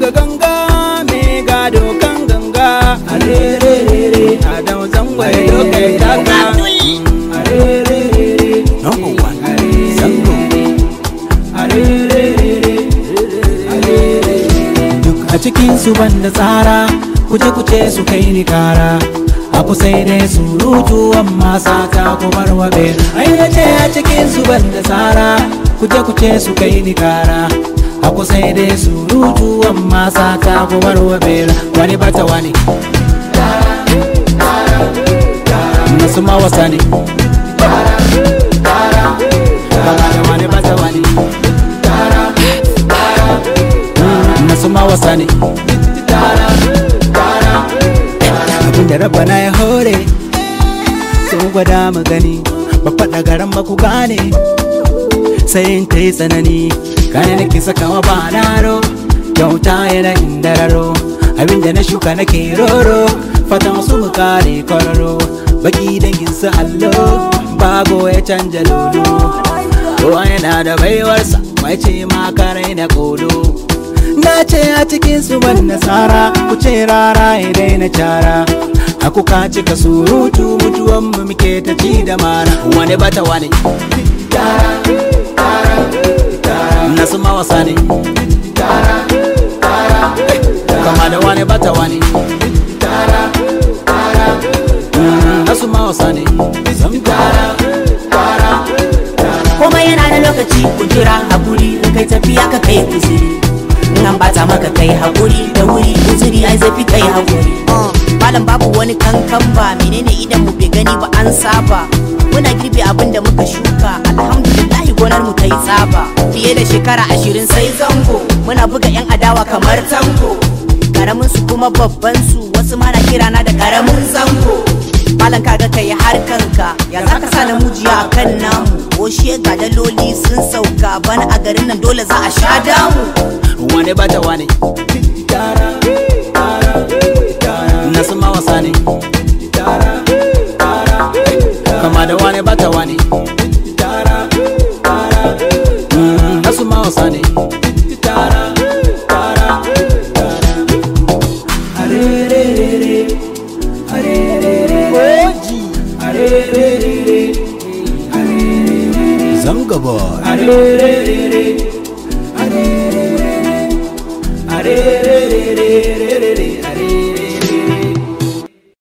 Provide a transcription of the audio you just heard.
buga ganga me gado kan ganga arerere adam zangwai dokai taka arerere number one zango duk a cikin su banda tsara kuje kuce su kai ni kara aku sai dai surutu amma sata ku barwabe ai na ce a cikin su banda tsara kuje kuce su kai ni kara aku sai dai surutu amma sata ku barwabe wani bata wani nasu ma wasa ne kama da wani bata wani nasu ma wasa ne abinda rabana ya hore sun gwada mu gani ba faɗa garan ba ku gane sai in ta yi tsanani kane nake sakawa ba naro kyauta yana indararo abinda na shuka nake roro fatan su mu kare kwararo baki dangin su allo bago ya canja lolo ruwa yana da baiwarsa mai ce ma karai na kodo na ce a cikin su ban nasara ku ce rara ya daina cara aku ka cika surutu mutuwan mu muke ta ci da mara wani bata wani nasu mawasa ne kama da wani bata wani nasu mawasa ne komai yana da lokaci ku jira hakuri in kai tafiya ka kai uzuri in an bata maka kai hakuri da wuri uzuri ai zafi kai hakuri malam babu wani kankan ba menene idan mu bai gani ba an saba muna girbe abin da muka shuka alhamdulillah gonar mu ta yi tsaba fiye da shekara ashirin sai zango muna buga yan adawa kamar tango karamin su kuma babban su wasu mana kirana da karamin zango malam kaga kai harkanka ya zaka sa na mujiya a kan namu oshe ga daloli sun sauka bana a garin nan dole za a sha damu wani bata wani nasu mawasa ne kama da wani bata wani nasu mawasa ne Zanga boy.